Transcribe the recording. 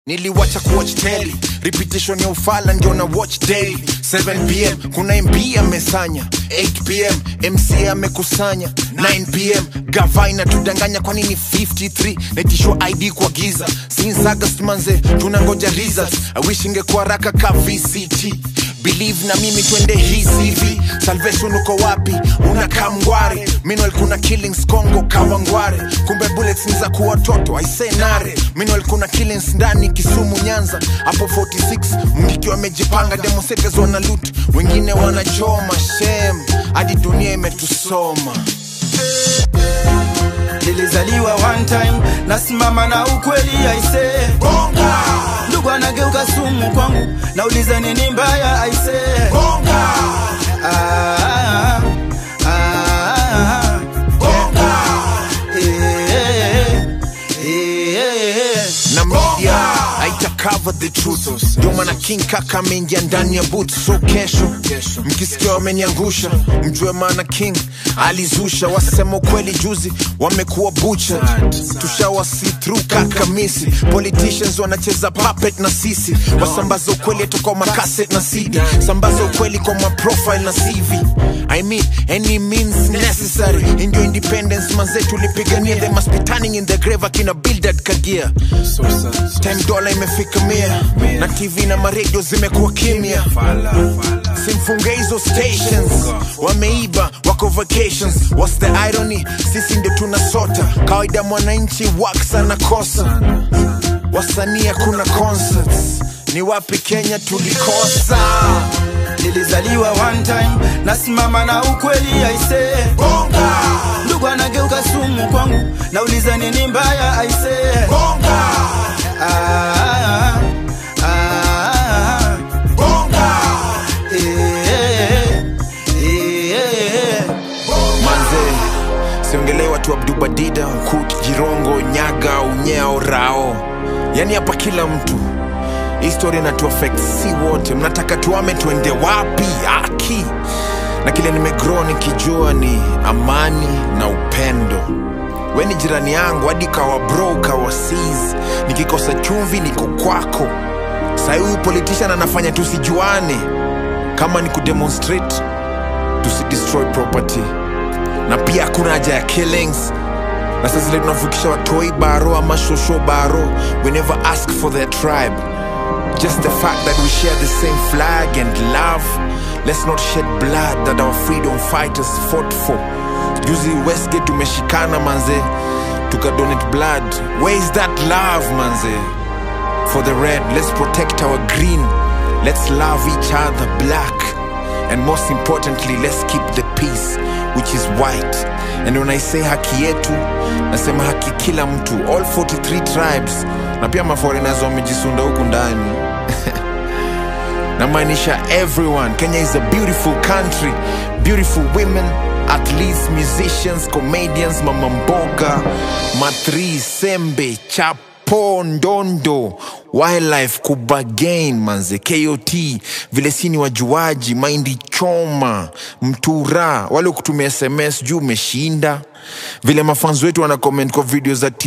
niliwacha kuwatch telly repetition ya ufala ndio na watch daily 7pm kuna mb amesanya 8pm mc amekusanya 9pm gava inatudanganya kwa nini 53 naitishwa id kwa giza since august manze tunangoja results i wish ingekuwa raka ka vct believe na mimi twende hii cv salvation uko wapi unakaa mngware minwal kuna killings congo kawangware kumbe bullets ni za kuwa watoto aisenare minwal kuna killings ndani kisumu nyanza hapo 46 mngiki wamejipanga demonstrators wana loot wengine wanachoma shem hadi dunia imetusoma nilizaliwa one time nasimama na ukweli aise bonga ndugu anageuka sumu kwangu nauliza nini mbaya aise bonga ah, ah, ah, bonga eh, eh, eh. na media haita cover the truth ndio maana king kaka ameingia ndani ya boot so kesho mkisikia wameniangusha mjue maana king alizusha wasema ukweli juzi wamekuwa bucha tushawasi through kaka misi politicians wanacheza puppet na sisi wasambaza ukweli toka makaset na cd sambaza ukweli kwa maprofile na cv I mean, any means necessary ndio independence manze tulipigania they must be turning in the grave akina bildad kagia time dola imefika mia na tv na maredio zimekuwa kimya simfunge hizo stations wameiba wako vacations what's the irony sisi ndio tunasota kawaida mwananchi wax anakosa wasanii hakuna concerts ni wapi kenya tulikosa nilizaliwa one time nasimama na ukweli aise bonga ndugu anageuka sumu kwangu nauliza nini mbaya aise bonga ah, ah, ah, bonga eh, eh, eh. manze siongelee watu abdubadida ukut jirongo nyaga unyeo rao yani hapa kila mtu histori inatuafekt si wote mnataka tuame tuende wapi aki na kile nimegro nikijua ni amani na upendo we ni jirani yangu hadi kawa bro kawa sis nikikosa chumvi niko kwako sahi huyu politician anafanya tusijuane kama ni kudemonstrate tusidestroy property na pia hakuna haja ya killings na saa zile tunavukisha watoi baro ama shosho baro we never ask for their tribe just the fact that we share the same flag and love let's not shed blood that our freedom fighters fought for juzi westgate tumeshikana manze tukadonate blood where is that love manze for the red let's protect our green let's love each other black and most importantly let's keep the peace which is white and when i say haki yetu nasema haki kila mtu all 43 tribes na pia maforeigners wamejisunda huku ndani namaanisha everyone kenya is a beautiful country beautiful women athletes musicians comedians mama mboga matri sembe chapo ndondo wildlife kubagain manze kot vile sini wajuaji maindi choma mtura wale kutumia sms juu umeshinda vile mafanzi wetu wana comment kwa video za